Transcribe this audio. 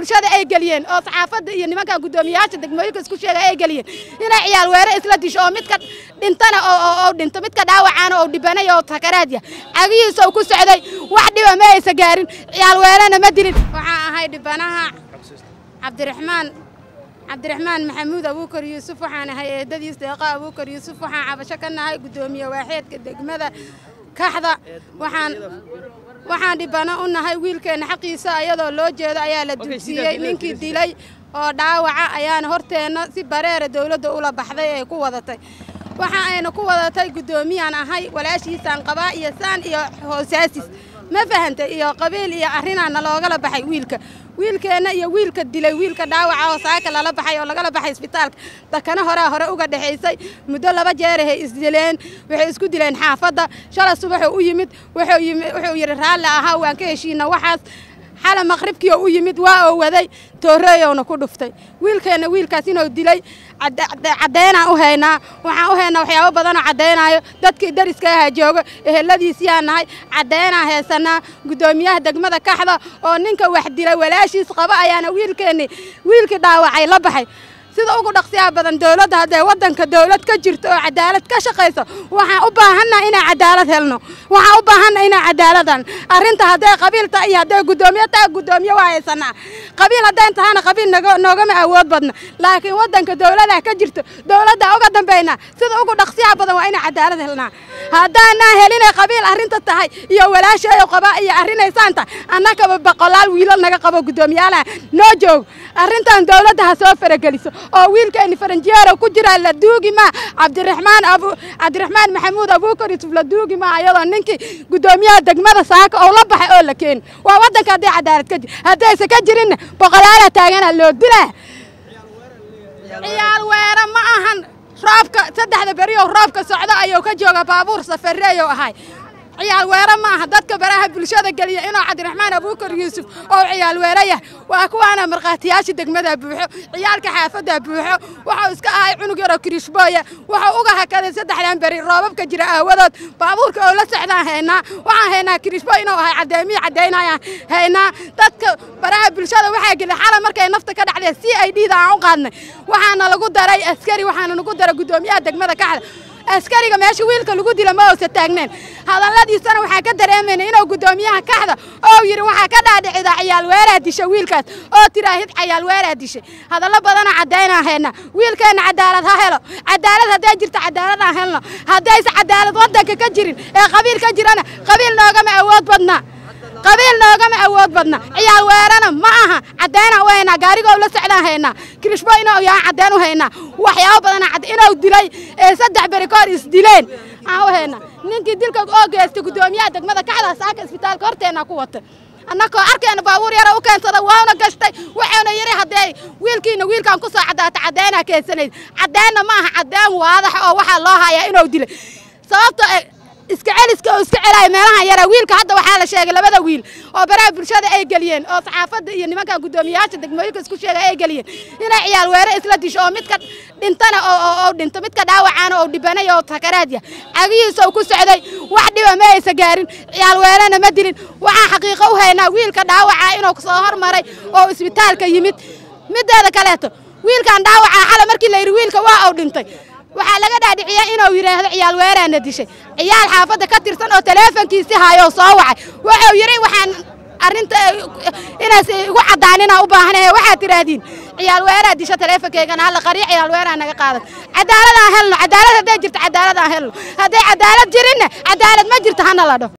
bulshada ay geliyeen oo saxaafadda iyo nimanka guddoomiyayaasha degmooyinka isku sheega ay geliyeen inay ciyaal weere isla disho oo midka dhintana oo dhinto midka dhaawacaana oo dhibanay oo sakaraad yah cagihiisa uu ku socday wax dhiba ma aysa gaarin ciyaal weerena ma dilin waxaa ahay dhibanaha cabdiraxmaan cabdiraxmaan maxamuud abuukar yuusuf waxaan ahay eedadiis deeqa abuukar yuusuf waxaan cabasho ka nahay guddoomiye waaxeedka degmada kaxda waxaan waxaan dhibano u nahay wiilkeenna xaqiisa ayadoo loo jeedo ayaa la dulsiiyey ninkii dilay oo dhaawaca ayaana horteenna si bareera dowladda ula baxday ee ku wadatay waxa ayna ku wadatay guddoomiyaan ahay walaashiisaan qabaa iyo saan iyo hoosaasis ma fahantay iyo qabiil iyo arrinaana loogala baxay wiilka wiilkeenna iyo wiilka dilay wiilka dhaawaca oo saaka lala baxay oo lagala baxay isbitaalka dakana horea hore uga dhexaysay muddo laba jeerahay isdileen waxay isku dileen xaafadda shala subaxuu u yimid wuxuu yidhi raalli ahaa waan ka heshiina waxaas xala maqribkii oo u yimid waa oo waday tooreeyowna ku dhuftay wiilkeenna wiilkaas inuu dilay caddaynaan u haynaa waxaan u haynaa waxyaabo badanoo caddaynayo dadkii dariska ahaa joogo eheladiisiyaa nahay caddaynaan haysanaa guddoomiyaha degmada kaxda oo ninka wax dilay walaashiis qaba ayaana wiilkeennii wiilkii dhaawacay la baxay sida ugu dhaqsiyaha badan dowladda haddee waddanka dowlad ka jirto oo cadaalad ka shaqayso waxaan u baahannaha inaan cadaalad helno waxaan u baahannaha inaan cadaaladan arrinta hadday qabiil tahay iyo hadday guddoomiye tahay guddoomiye waa haysanaa qabiil haddayn tahana qabiil noogama awood badna laakiin waddanka dowladaa ka jirto dowladdaa uga dambaynaa sida ugu dhaqsiyaha badan waa inaan cadaalad helnaa haddaanaa helinay qabiil arrinta tahay iyo walaasheeyo qabaa iyo arrinaysaan tahay annagaba boqolaal wiilal naga qabo guddoomiyaalaha noo joogo arrintan dowladda ha soo farageliso oo wiilkeeni faranjiyeero ku jira la duugi maa cabdiraxmaan abu cabdiraxmaan maxamuud abuukar yusuf la duugi maa ayadoo ninkii guddoomiyaha degmada saaka oo la baxay oo la keeni waa waddanka hadday cadaalad ka jir haddayse ka jirinna boqolaala taagana loo dilaa ciyaal weere ma ahan roobka saddexda beriyow roobka socdo ayuu ka jooga baabuur safareeyow ahay ciyaal weere ma aha dadka baraha bulshada geliya inuu cabdiraxmaan abuukar yuusuf oo ciyaal weere yah waa kuwaana markhaatiyaasha degmada buuxo ciyaalka xaafadda buuxo wuxuu iska ahay cunug yaroo kirishbooya wuxuu uga hakaday saddexdan beri roobabka jira aawadood baabuurka oo la socdaan haynaa waxaan haynaa kirishbo inuu ahay caddeemiyi caddaynayaan haynaa dadka baraha bulshada waxaa geliya xala markay nafta ka dhacdeen c i d da aan u qaadnay waxaana lagu daray askari waxaana lagu daray guddoomiyaha degmada kaxda askariga meesha wiilka lagu dila ma uusa taagneen hadalladiisana waxaa ka dareemayna inuu guddoomiyaha kaxda oo yidhi waxaa ka dhaadhicida ciyaal weeraa disha wiilkaas oo tiraahid ciyaal weeraa dishay hadallo badanoo caddaynaan hayna wiilkeenna cadaalad ha helo cadaalad hadday jirto cadaalad aan helno haddayse cadaalad waddanka ka jirin ee qabiil ka jirana qabiil noogama awood badna qabiil noogama awood badna ciyaal weerana ma aha caddaynaan u haynaa gaarigoo la socdaan haynaa kirishbo inuu yahaan caddayn u haynaa waxyaabo badana inuu dilay ee saddex beri ka hor isdileen aan u haynaa ninkii dilka oo geystay guddoomiyaha degmada kaxda saaka isbitaalka horteenna ku watay annakoo arkeena baabuur yara u keensada waana gashtay waxaana yidhi haddee wiilkiina wiilkaan ku soo caddaata caddaynaa keensanayd caddaynna ma aha caddayn waadax oo waxaa loo hayaa inuu dilay sababto iska celiska oo iska celaya meelahan yara wiilka hadda waxaa la sheegay labada wiil oo baraha bulshada ay geliyeen oo saxaafadda iyo nimanka guddoomiyayaasha degmooyinka isku sheega ay geliyeen inay ciyaal weere isla disho oo midka dhintana oo dhinto midka dhaawacaana oo dhibanay oo sakaraad yah cagihiisa uu ku socday wax dhiba ma aysa gaarin ciyaal weerena ma dilin waxaan xaqiiqo u haynaa wiilka dhaawaca inuu soo hormaray oo isbitaalka yimid mideeda kaleeto wiilkan dhaawacaa xala markii la yidhi wiilka waa uu dhintay waxaa laga dhaadhiciyaa inuu yidhaahdo ciyaal weeraana dishay ciyaal xaafadda ka tirsan oo taleefonkiisi haayoo soo wacay wuxuu yidhi waxaan arrinta inaas igu caddaanina u baahanahe waxaad tidhaahdiin ciyaal weeraa disho taleefonkaygana halla qariyo ciyaal weeraa naga qaadan cadaalad aan helno cadaalad hadday jirto cadaalad aan helno hadday cadaalad jirinna cadaalad ma jirto hana la dhaho